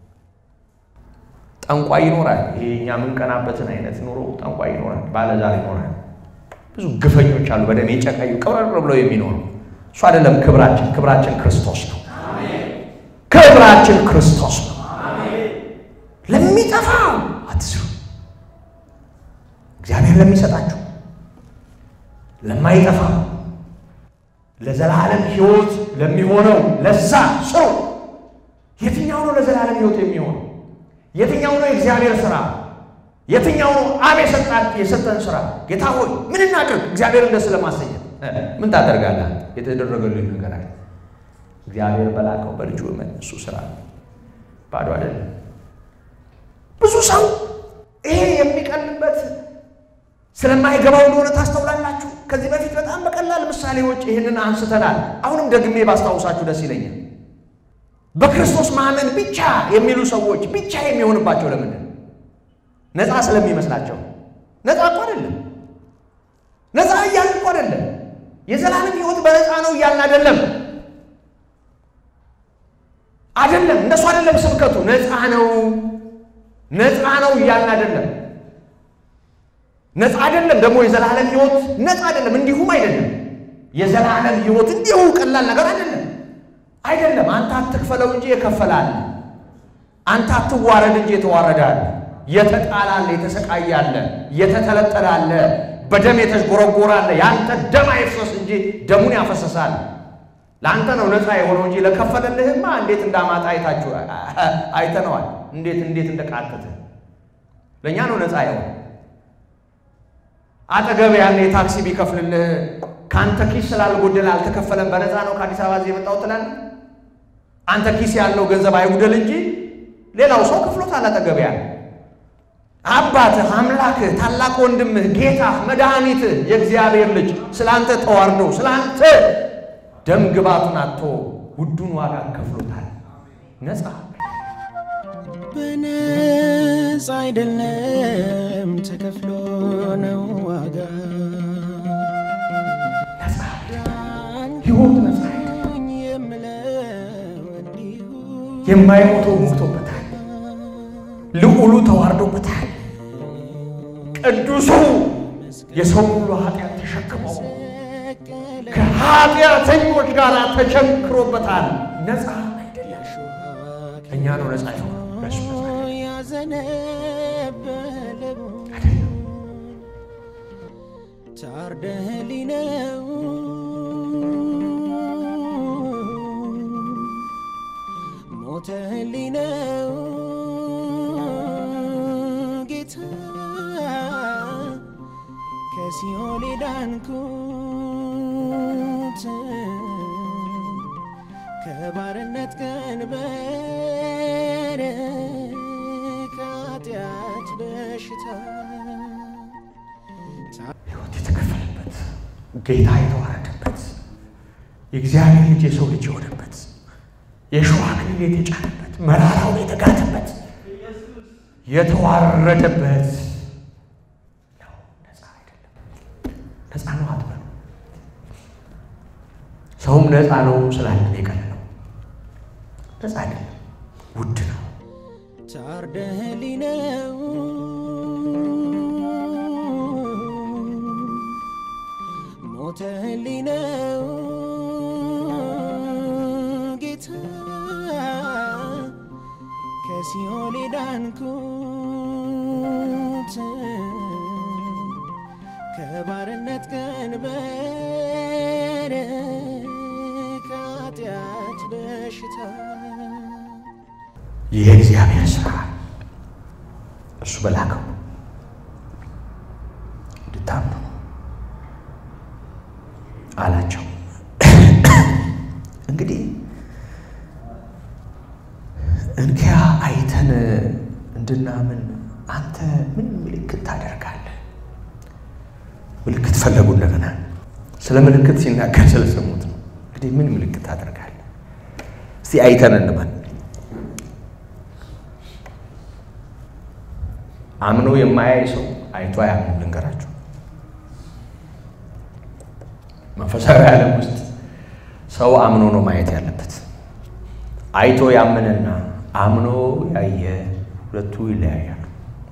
S1: ጠንቋይ ይኖራል። ይሄ እኛ የምንቀናበትን አይነት ኑሮ ጠንቋይ ይኖራል፣ ባለዛር ይኖራል። ብዙ ግፈኞች አሉ፣ በደም የጨቀዩ ቅብረር ብለው የሚኖሩ እሱ አይደለም ክብራችን። ክብራችን ክርስቶስ ነው። ክብራችን ክርስቶስ ነው። ለሚጠፋው አትስሩ፣ እግዚአብሔር ለሚሰጣችሁ ለማይጠፋ ለዘላለም ሕይወት ለሚሆነው ለዛ ስሩ። የትኛው ነው ለዘላለም ሕይወት የሚሆነው? የትኛው ነው የእግዚአብሔር ስራ? የትኛው ነው አብ የሰጠን ስራ? ጌታ ሆይ ምን እናድርግ? እግዚአብሔርን ደስ ለማሰኘት ምን ታደርጋለህ? የተደረገልህ ነገር አለ። እግዚአብሔር በላከው በልጁ እመን። እሱ ስራ ባዶ አይደለም። ብዙ ሰው ይሄ የሚቀልበት ስለማይገባው እንደሆነ ታስተውላላችሁ። ከዚህ በፊት በጣም በቀላል ምሳሌዎች ይህንን አንስተናል። አሁንም ደግሜ ባስታውሳችሁ ደስ ይለኛል። በክርስቶስ ማመን ብቻ የሚሉ ሰዎች ብቻ የሚሆንባቸው ለምንድን ነፃ ስለሚመስላቸው። ነፃ እኮ አይደለም። ነፃ እያልን እኮ አይደለም። የዘላለም ሕይወት በነፃ ነው እያልን አይደለም። አይደለም፣ እንደሱ አይደለም ስብከቱ። ነፃ ነው ነፃ ነው እያልን አይደለም። ነፃ አይደለም ደግሞ የዘላለም ሕይወት ነፃ አይደለም፣ እንዲሁም አይደለም። የዘላለም ሕይወት እንዲሁ ቀላል ነገር አይደለም። አይደለም አንተ አትክፈለው እንጂ የከፈላል። አንተ አትዋረድ እንጂ የተዋረዳል። የተጣላለ፣ የተሰቃያለ፣ የተተለጠላለ፣ በደም የተጎረጎራለ ያንተ ደም አይፍሰስ እንጂ ደሙን ያፈሰሳል። ለአንተ ነው ነፃ የሆነው እንጂ ለከፈለልህማ እንዴት እንዳማጣ አይታችሁ አይተነዋል። እንዴት እንዴት እንደቃተተ ለእኛ ነው ነፃ የሆነ አጠገብ ያለ የታክሲ ቢከፍልልህ ከአንተ ኪስ ስላልጎደለ አልተከፈለም በነፃ ነው ከአዲስ አበባ እዚህ የመጣው ትላለህ። አንተ ኪስ ያለው ገንዘብ አይጉደል እንጂ ሌላው ሰው ክፍሎታል። አጠገብ ያለ አባትህ፣ አምላክህ፣ ታላቅ ወንድምህ፣ ጌታህ፣ መድኃኒትህ የእግዚአብሔር ልጅ ስለ አንተ ተዋርዶ ስለ አንተ ደም ግባቱን አጥቶ ውዱን ዋጋ ከፍሎታል። ነፃ
S2: በነፃ አይደለም ተከፍሎ ነው ዋጋ
S1: ነፃ ሕይወት ነፃ
S2: የምለው እንዲሁ
S1: የማይሞተው ሞቶበታል። ልዑሉ ተዋርዶበታል። ቅዱሱ የሰው ሁሉ ኃጢአት ተሸክመው ከኃጢአተኞች ጋር ተቸንክሮበታል። ነፃ አይደለም። እኛ ነው ነፃ የሆነው በእሱ ነፃ
S2: ያዘነበለው
S1: አይደለም።
S2: ታርደህልኝ ነው ሞተህልኝ ነው ጌታ ከሲኦል ዳንኩት ከባርነት ቀንበር ከኃጢአት በሽታ
S1: ሕይወት የተከፈለበት ጌታ የተዋረደበት የእግዚአብሔር ልጅ የሰው ልጅ የሆነበት የሸዋ አክሊል የተጫነበት መራራው የተጋተበት የተዋረደበት ነው። ነፃ አይደለም። ነፃ ነው አትበሉ። ሰውም ነፃ ነው ስላለን የቀረ ነው። ነፃ አይደለም፣ ውድ ነው።
S2: ታርደህልኝ ነው ሞተህልኝ ነው ጌታ ከሲኦል ዳንኩት ከባርነት ቀንበር ከኃጢአት በሽታ
S1: የእግዚአብሔር ስራ እሱ በላከው እንድታምኑ ነው አላቸው። እንግዲህ እንኪያ አይተን እንድናምን አንተ ምን ምልክት ታደርጋለህ? ምልክት ፈለጉ። እንደገና ስለ ምልክት ሲናገር ስለሰሙት ነው። እንግዲህ ምን ምልክት ታደርጋለህ? እስቲ አይተን እንበል። አምኖ የማያይ ሰው አይቶ አያምንም። ልንገራቸው፣ መንፈሳዊ ዓለም ውስጥ ሰው አምኖ ነው ማየት ያለበት። አይቶ ያመነና አምኖ ያየ ሁለቱ ይለያያሉ።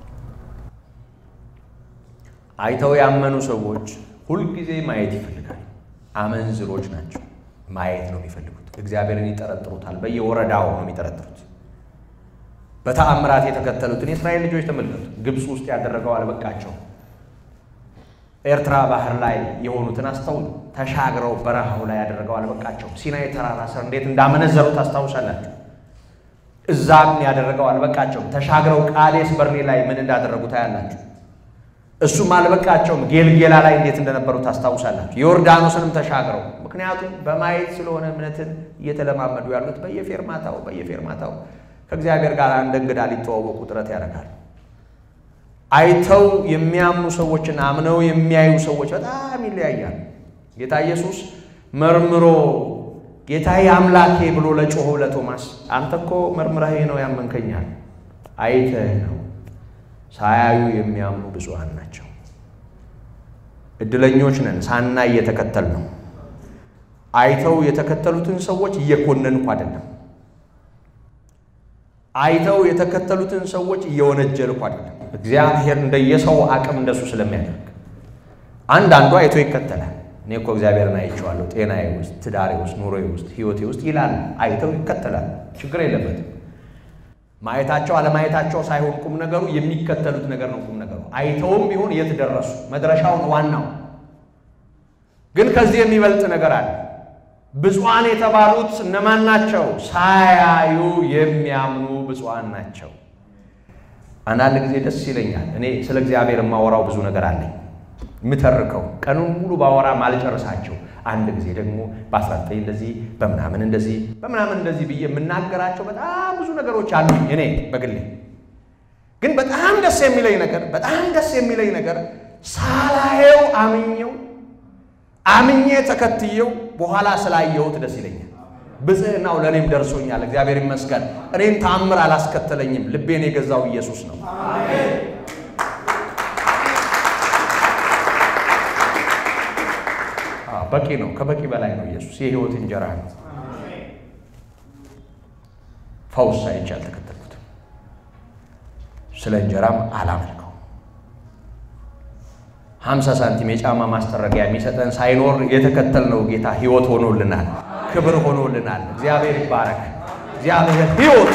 S1: አይተው ያመኑ ሰዎች ሁልጊዜ ማየት ይፈልጋሉ። አመንዝሮች ናቸው። ማየት ነው የሚፈልጉት። እግዚአብሔርን ይጠረጥሩታል። በየወረዳው ነው የሚጠረጥሩት። በተአምራት የተከተሉትን የእስራኤል ልጆች ተመልከቱ። ግብፅ ውስጥ ያደረገው አልበቃቸው። ኤርትራ ባህር ላይ የሆኑትን አስተውሉ። ተሻግረው በረሃው ላይ ያደረገው አልበቃቸው። ሲናይ ተራራ ስር እንዴት እንዳመነዘሩ ታስታውሳላችሁ። እዛም ያደረገው አልበቃቸውም። ተሻግረው ቃዴስ በርኔ ላይ ምን እንዳደረጉ ታያላችሁ። እሱም አልበቃቸውም። ጌልጌላ ላይ እንዴት እንደነበሩ ታስታውሳላችሁ። ዮርዳኖስንም ተሻግረው ምክንያቱም በማየት ስለሆነ እምነትን እየተለማመዱ ያሉት በየፌርማታው በየፌርማታው ከእግዚአብሔር ጋር እንደ እንግዳ ሊተዋወቁ ጥረት ያደርጋሉ። አይተው የሚያምኑ ሰዎችና አምነው የሚያዩ ሰዎች በጣም ይለያያሉ። ጌታ ኢየሱስ መርምሮ ጌታዬ አምላኬ ብሎ ለጮኸው ለቶማስ አንተ እኮ መርምረህ ነው ያመንከኛል፣ አይተህ ነው። ሳያዩ የሚያምኑ ብዙሃን ናቸው። እድለኞች ነን። ሳናይ እየተከተል ነው። አይተው የተከተሉትን ሰዎች እየኮነንኩ አይደለም። አይተው የተከተሉትን ሰዎች እየወነጀልኩ አይደለም። እግዚአብሔር እንደየሰው አቅም እንደሱ ስለሚያደርግ አንዳንዱ አይቶ ይከተላል። እኔ እኮ እግዚአብሔርን አይቼዋለሁ፣ ጤናዬ ውስጥ፣ ትዳሬ ውስጥ፣ ኑሮዬ ውስጥ፣ ሕይወቴ ውስጥ ይላል። አይተው ይከተላል። ችግር የለበትም። ማየታቸው አለማየታቸው ሳይሆን ቁም ነገሩ የሚከተሉት ነገር ነው። ቁም ነገሩ አይተውም ቢሆን የት ደረሱ? መድረሻውን ዋናው ግን ከዚህ የሚበልጥ ነገር አለ። ብፁዓን የተባሉት እነማን ናቸው? ሳያዩ የሚያምኑ ብፁዓን ናቸው። አንዳንድ ጊዜ ደስ ይለኛል። እኔ ስለ እግዚአብሔር የማወራው ብዙ ነገር አለኝ የምተርከው ቀኑን ሙሉ ባወራ ማልጨርሳቸው አንድ ጊዜ ደግሞ በ19 እንደዚህ በምናምን እንደዚህ በምናምን እንደዚህ ብዬ የምናገራቸው በጣም ብዙ ነገሮች አሉ። እኔ በግሌ ግን በጣም ደስ የሚለኝ ነገር በጣም ደስ የሚለኝ ነገር ሳላየው አምኜው አምኜ ተከትየው በኋላ ስላየሁት ደስ ይለኛል። ብጽዕናው ለእኔም ደርሶኛል። እግዚአብሔር ይመስገን። እኔን ተአምር አላስከተለኝም። ልቤን የገዛው ኢየሱስ ነው። በቂ ነው። ከበቂ በላይ ነው። ኢየሱስ የሕይወት እንጀራ ነው። ፈውስ አይቼ አልተከተልኩትም። ስለ እንጀራም አላመልከው። ሀምሳ ሳንቲም የጫማ ማስጠረጊያ የሚሰጠን ሳይኖር የተከተልነው ጌታ ሕይወት ሆኖልናል፣ ክብር ሆኖልናል። እግዚአብሔር ይባረክ። እግዚአብሔር ሕይወት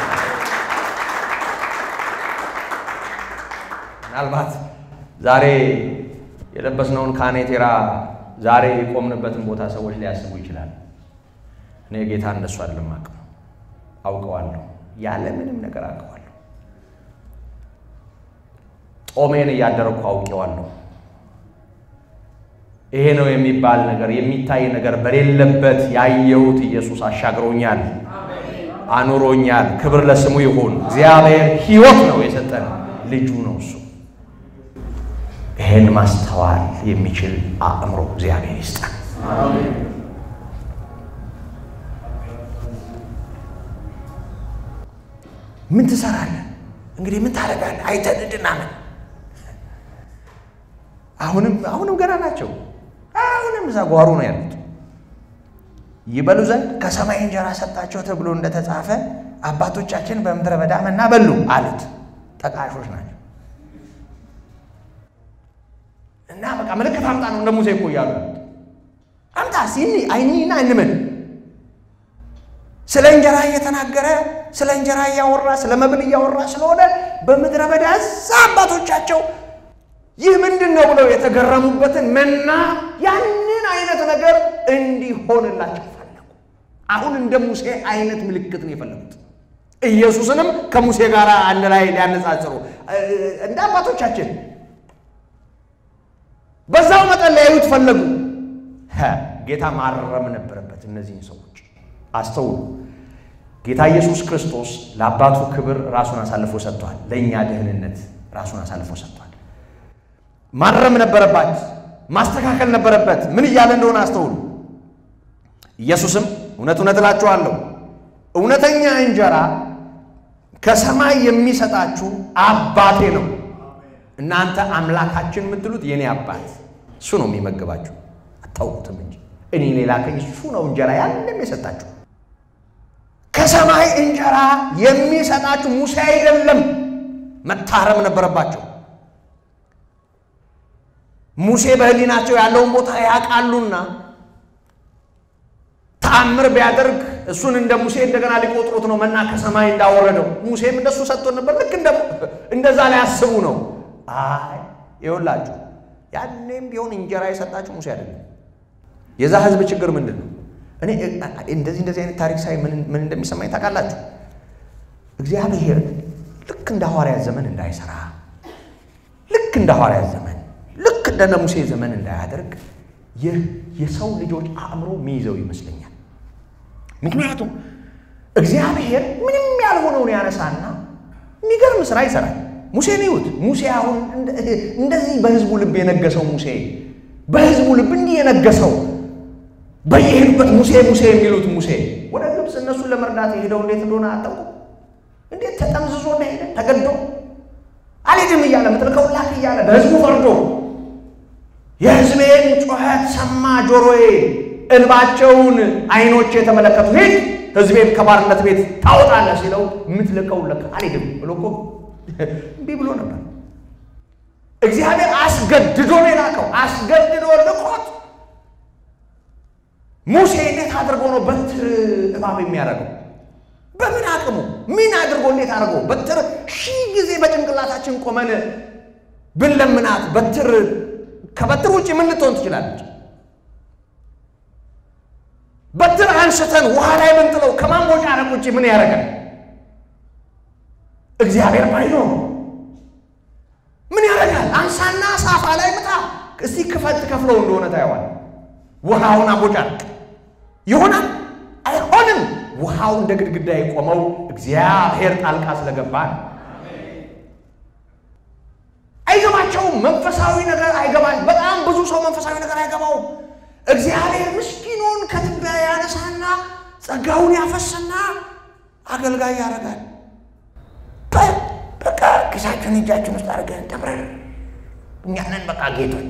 S1: ምናልባት ዛሬ የለበስነውን ካኔቴራ ዛሬ የቆምንበትን ቦታ ሰዎች ሊያስቡ ይችላል። እኔ ጌታ እንደሱ አይደለም አውቀው አውቀዋለሁ፣ ያለ ምንም ነገር አውቀዋለሁ። ጦሜን እያደረግኩ አውቄዋለሁ። ይሄ ነው የሚባል ነገር የሚታይ ነገር በሌለበት ያየሁት ኢየሱስ አሻግሮኛል፣ አኑሮኛል። ክብር ለስሙ ይሁን። እግዚአብሔር ሕይወት ነው የሰጠን ልጁ ነው እሱ። ይሄን ማስተዋል የሚችል አእምሮ እግዚአብሔር ይስጠን። ምን ትሰራለህ እንግዲህ? ምን ታደርጋለህ? አይተን እንድናምን አሁንም አሁንም ገና ናቸው። አሁንም እዛ ጓሮ ነው ያሉት። ይበሉ ዘንድ ከሰማይ እንጀራ ሰጣቸው ተብሎ እንደተጻፈ አባቶቻችን በምድረ በዳ መና በሉ አሉት። ጠቃሾች ናቸው። እና በቃ ምልክት አምጣ ነው እንደ ሙሴ እኮ እያሉ አምጣ ሲኒ አይኒና እንምን ስለ እንጀራ እየተናገረ ስለ እንጀራ እያወራ ስለ መብል እያወራ ስለሆነ በምድረ በዳ እዛ አባቶቻቸው ይህ ምንድን ነው ብለው የተገረሙበትን መና ያንን አይነት ነገር እንዲሆንላቸው ፈለጉ። አሁን እንደ ሙሴ አይነት ምልክት ነው የፈለጉት። ኢየሱስንም ከሙሴ ጋር አንድ ላይ ሊያነጻጽሩ እንደ አባቶቻችን በዛው መጠን ሊያዩት ፈለጉ። ጌታ ማረም ነበረበት። እነዚህን ሰዎች አስተውሉ። ጌታ ኢየሱስ ክርስቶስ ለአባቱ ክብር ራሱን አሳልፎ ሰጥቷል። ለእኛ ደህንነት ራሱን አሳልፎ ሰጥቷል። ማረም ነበረባት፣ ማስተካከል ነበረበት። ምን እያለ እንደሆነ አስተውሉ። ኢየሱስም እውነት እውነት እላችኋለሁ እውነተኛ እንጀራ ከሰማይ የሚሰጣችሁ አባቴ ነው። እናንተ አምላካችን የምትሉት የእኔ አባት እሱ ነው የሚመግባችሁ፣ አታውቁትም እንጂ እኔ ላከኝ እሱ ነው እንጀራ ያንም የሰጣችሁ። ከሰማይ እንጀራ የሚሰጣችሁ ሙሴ አይደለም። መታረም ነበረባቸው። ሙሴ በሕሊናቸው ያለውን ቦታ ያውቃሉና ተአምር ቢያደርግ እሱን እንደ ሙሴ እንደገና ሊቆጥሩት ነው። መና ከሰማይ እንዳወረደው ሙሴም እንደሱ ሰጥቶ ነበር። ልክ እንደዛ ሊያስቡ ነው። አይ ይኸውላችሁ፣ ያኔም ቢሆን እንጀራ የሰጣችሁ ሙሴ አይደለም። የዛ ህዝብ ችግር ምንድን ነው? እኔ እንደዚህ እንደዚህ አይነት ታሪክ ሳይ ምን እንደሚሰማኝ ታውቃላችሁ? እግዚአብሔር ልክ እንደ ሐዋርያት ዘመን እንዳይሰራ፣ ልክ እንደ ሐዋርያት ዘመን፣ ልክ እንደ ሙሴ ዘመን እንዳያደርግ ይህ የሰው ልጆች አእምሮ የሚይዘው ይመስለኛል። ምክንያቱም እግዚአብሔር ምንም ያልሆነውን ያነሳና የሚገርም ስራ ይሰራል። ሙሴን ይዩት። ሙሴ አሁን እንደዚህ በህዝቡ ልብ የነገሰው ሙሴ በህዝቡ ልብ እንዲህ የነገሰው በየሄዱበት ሙሴ ሙሴ የሚሉት ሙሴ ወደ ግብፅ እነሱን ለመርዳት የሄደው እንዴት እንደሆነ አጠቁ። እንዴት ተጠምዝዞ እንደሄደ ተገዶ አልሄድም እያለ ምትልከው ላክ እያለ በህዝቡ ፈርዶ የህዝቤን ጩኸት ሰማ ጆሮዬ፣ እንባቸውን አይኖቼ የተመለከቱ ሂድ ህዝቤን ከባርነት ቤት ታወጣለህ ሲለው የምትልከው ለካ አልሄድም ብሎ እኮ እምቢ ብሎ ነበር። እግዚአብሔር አስገድዶ ነው የላከው። አስገድዶ ልኮት ሙሴ እንዴት አድርጎ ነው በትር እባብ የሚያደርገው? በምን አቅሙ ምን አድርጎ እንዴት አድርጎ በትር ሺህ ጊዜ በጭንቅላታችን ቆመን ብንለምናት በትር ከበትር ውጭ ምን ልትሆን ትችላለች? በትር አንስተን ውሃ ላይ ብንጥለው ከማንቦጫረቅ ውጭ ምን ያደርጋል? እግዚአብሔር ባይኖር ምን ያደርጋል? አንሳና ሳፋ ላይ ምጣ። እስቲ ክፈት ከፍለው እንደሆነ ታየዋል። ውሃውን አቦጫርቅ ይሆናል? አይሆንም። ውሃው እንደ ግድግዳ የቆመው እግዚአብሔር ጣልቃ ስለገባ ነው። አይገባቸውም። መንፈሳዊ ነገር አይገባ። በጣም ብዙ ሰው መንፈሳዊ ነገር አይገባውም። እግዚአብሔር ምስኪኑን ከትቢያ ያነሳና ጸጋውን ያፈስና አገልጋይ ያደርጋል። በቃ ኪሳችን እጃችን ውስጥ አድርገን ተምረን እኛንን በቃ ጌቶች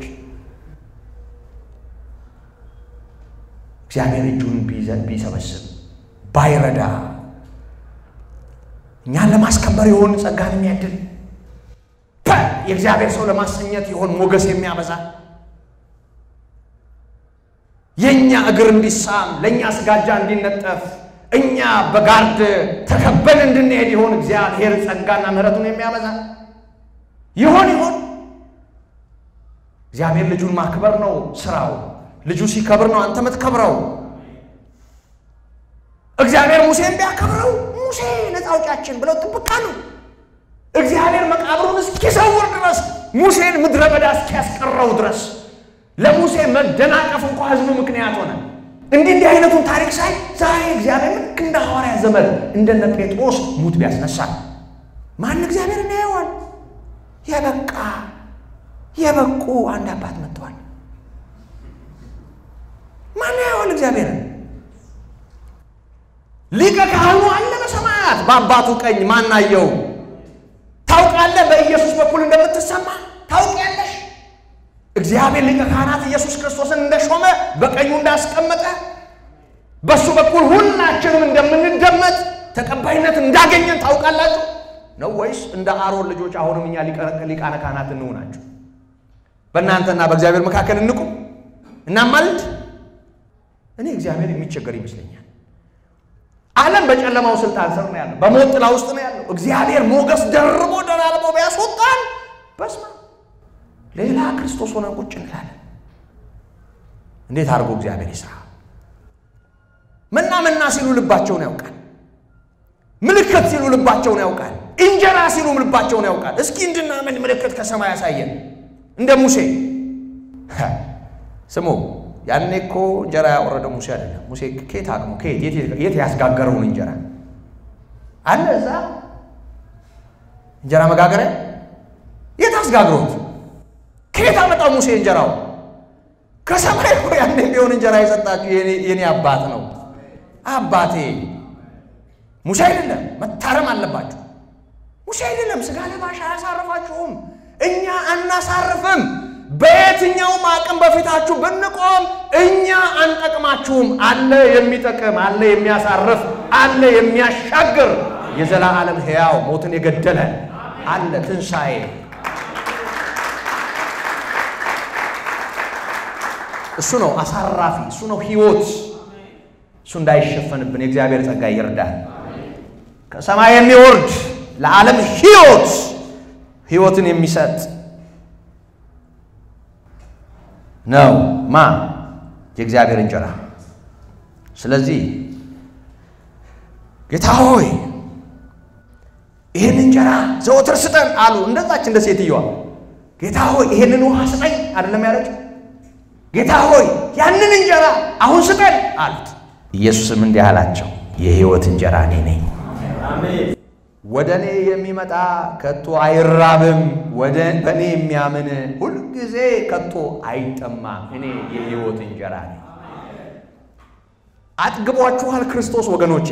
S1: እግዚአብሔር እጁን ቢሰበስብ ባይረዳ እኛን ለማስከበር የሆን ጸጋን የሚያድል የእግዚአብሔር ሰው ለማሰኘት የሆን ሞገስ የሚያበዛ የእኛ እግር እንዲሳም ለእኛ ስጋጃ እንዲነጠፍ እኛ በጋርድ ተከበን እንድንሄድ ይሆን እግዚአብሔር ጸጋና ምሕረቱን የሚያበዛ ይሆን ይሆን? እግዚአብሔር ልጁን ማክበር ነው ስራው። ልጁ ሲከብር ነው አንተ የምትከብረው። እግዚአብሔር ሙሴን ቢያከብረው ሙሴ ነፃ አውጪያችን ብለው ጥብቃ ነው። እግዚአብሔር መቃብሩን እስኪሰውር ድረስ ሙሴን ምድረ በዳ እስኪያስቀረው ድረስ ለሙሴ መደናቀፍ እንኳ ህዝቡ ምክንያት ሆነ። እንዲህ እንዲህ አይነቱን ታሪክ ሳይ ዛሬ እግዚአብሔር ልክ እንደ ሐዋርያ ዘመን እንደነ ጴጥሮስ ሙት ቢያስነሳ ማን እግዚአብሔር እናየዋል። የበቃ የበቁ አንድ አባት መጥተዋል። ማን ያየዋል እግዚአብሔርን? ሊቀ ካህኑ አለ በሰማያት በአባቱ ቀኝ ማን አየው? ታውቃለህ፣ በኢየሱስ በኩል እንደምትሰማ ታውቂያለሽ። እግዚአብሔር ሊቀ ካህናት ኢየሱስ ክርስቶስን እንደሾመ በቀኙ እንዳስቀመጠ በእሱ በኩል ሁላችንም እንደምንደመጥ ተቀባይነት እንዳገኘን ታውቃላችሁ ነው ወይስ እንደ አሮን ልጆች አሁንም እኛ ሊቃነ ካህናት እንሆናችሁ? በእናንተና በእግዚአብሔር መካከል እንቁም እናማልድ። እኔ እግዚአብሔር የሚቸገር ይመስለኛል። ዓለም በጨለማው ስልጣን ስር ነው ያለው፣ በሞት ጥላ ውስጥ ነው ያለው። እግዚአብሔር ሞገስ ደርቦ ደራርቦ ቢያስወጣን በስመ አብ ሌላ ክርስቶስ ሆነን ቁጭ እንላለን። እንዴት አድርጎ እግዚአብሔር ይስራ። መና መና ሲሉ ልባቸውን ያውቃል። ምልክት ሲሉ ልባቸውን ያውቃል። እንጀራ ሲሉ ልባቸውን ያውቃል። እስኪ እንድናምን ምልክት ከሰማይ ያሳየን እንደ ሙሴ ስሙ። ያኔ እኮ እንጀራ ያወረደው ሙሴ አይደለም። ሙሴ ከየት አቅሙ ከየት የት ያስጋገረውን እንጀራ አለ እዛ እንጀራ መጋገሪያ የት አስጋግሮት ከየት አመጣው ሙሴ እንጀራው? ከሰማይ እኮ ያኔ ቢሆን እንጀራ የሰጣችሁ የኔ አባት ነው። አባቴ ሙሴ አይደለም። መታረም አለባችሁ። ሙሴ አይደለም። ስጋ ለባሽ አያሳርፋችሁም። እኛ አናሳርፍም። በየትኛውም አቅም በፊታችሁ ብንቆም እኛ አንጠቅማችሁም። አለ የሚጠቅም፣ አለ የሚያሳርፍ፣ አለ የሚያሻግር የዘላለም ሕያው ሞትን የገደለ አለ ትንሣኤ እሱ ነው አሳራፊ፣ እሱ ነው ሕይወት። እሱ እንዳይሸፈንብን የእግዚአብሔር ጸጋ ይርዳል። ከሰማይ የሚወርድ ለዓለም ሕይወት ሕይወትን የሚሰጥ ነው ማ የእግዚአብሔር እንጀራ። ስለዚህ ጌታ ሆይ ይህን እንጀራ ዘወትር ስጠን አሉ። እንደዛች እንደ ሴትየዋ ጌታ ሆይ ይህንን ውሃ ስጠኝ አይደለም ያለችው ጌታ ሆይ ያንን እንጀራ አሁን ስጠን አሉት። ኢየሱስም እንዲህ አላቸው፣ የሕይወት እንጀራ እኔ ነኝ። ወደ እኔ የሚመጣ ከቶ አይራብም፣ ወደ በእኔ የሚያምን ሁልጊዜ ከቶ አይጠማም። እኔ የሕይወት እንጀራ ነኝ። አጥግቧችኋል ክርስቶስ ወገኖቼ፣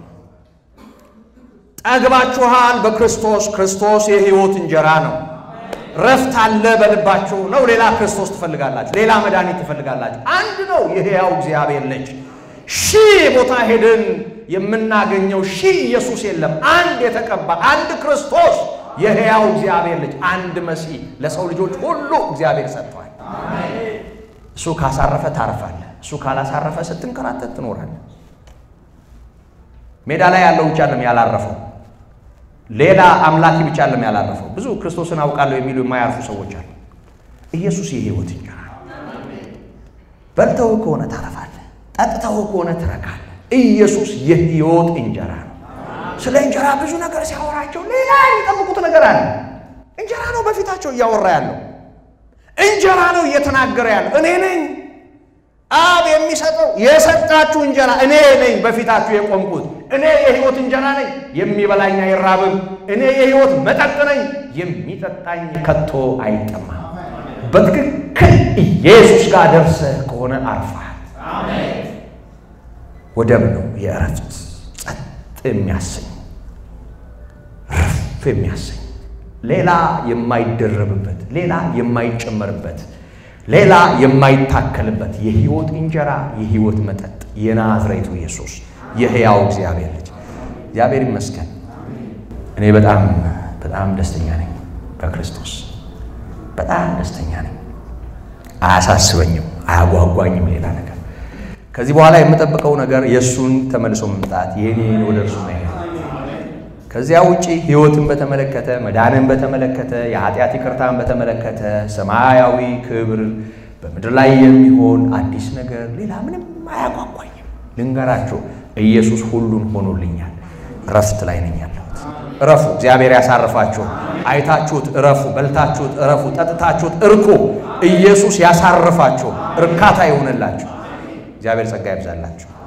S1: ጠግባችኋል በክርስቶስ። ክርስቶስ የሕይወት እንጀራ ነው። ረፍት አለ በልባችሁ ነው። ሌላ ክርስቶስ ትፈልጋላችሁ፣ ሌላ መድኃኒት ትፈልጋላችሁ። አንድ ነው የሕያው እግዚአብሔር ልጅ። ሺህ ቦታ ሄድን የምናገኘው ሺህ ኢየሱስ የለም። አንድ የተቀባ አንድ ክርስቶስ የሕያው እግዚአብሔር ልጅ አንድ መሲህ ለሰው ልጆች ሁሉ እግዚአብሔር ሰጥቷል። እሱ ካሳረፈ ታርፋለህ። እሱ ካላሳረፈ ስትንከራተት ትኖራለህ። ሜዳ ላይ ያለው ብቻ ለም ያላረፈው ሌላ አምላኪ ብቻ ለም ያላረፈው ብዙ ክርስቶስን አውቃለሁ የሚሉ የማያርፉ ሰዎች አሉ። ኢየሱስ የሕይወት እንጀራ ነው። በልተው ከሆነ ታረፋለህ፣ ጠጥተው ከሆነ ትረካለህ። ኢየሱስ የሕይወት እንጀራ ነው። ስለ እንጀራ ብዙ ነገር ሲያወራቸው ሌላ የሚጠብቁት ነገር አለ። እንጀራ ነው በፊታቸው እያወራ ያለው እንጀራ ነው እየተናገረ ያለው እኔ ነኝ አብ የሚሰጠው የሰጣችሁ እንጀራ እኔ ነኝ በፊታችሁ የቆምኩት እኔ የሕይወት እንጀራ ነኝ የሚበላኝ አይራብም እኔ የሕይወት መጠጥ ነኝ የሚጠጣኝ ከቶ አይጠማም በትክክል ኢየሱስ ጋር ደርሰህ ከሆነ አርፈሃል ወደብ ነው የእረፍት ጸጥ የሚያሰኝ ረፍ የሚያሰኝ ሌላ የማይደረብበት ሌላ የማይጨመርበት ሌላ የማይታከልበት የሕይወት እንጀራ የሕይወት መጠጥ የናዝሬቱ ኢየሱስ የሕያው እግዚአብሔር ልጅ እግዚአብሔር ይመስገን። እኔ በጣም በጣም ደስተኛ ነኝ በክርስቶስ በጣም ደስተኛ ነኝ። አያሳስበኝም፣ አያጓጓኝም ሌላ ነገር። ከዚህ በኋላ የምጠብቀው ነገር የእሱን ተመልሶ መምጣት የኔን ወደ እርሱ መሄድ ከዚያ ውጪ ሕይወትን በተመለከተ መዳንን በተመለከተ የኃጢአት ይቅርታን በተመለከተ ሰማያዊ ክብር በምድር ላይ የሚሆን አዲስ ነገር ሌላ ምንም አያጓጓኝም። ልንገራችሁ፣ ኢየሱስ ሁሉን ሆኖልኛል። እረፍት ላይ ነኝ ያለሁት። እረፉ፣ እግዚአብሔር ያሳርፋችሁ። አይታችሁት እረፉ፣ በልታችሁት እረፉ፣ ጠጥታችሁት እርኩ። ኢየሱስ ያሳርፋችሁ፣ እርካታ ይሆንላችሁ። እግዚአብሔር ጸጋ ይብዛላችሁ።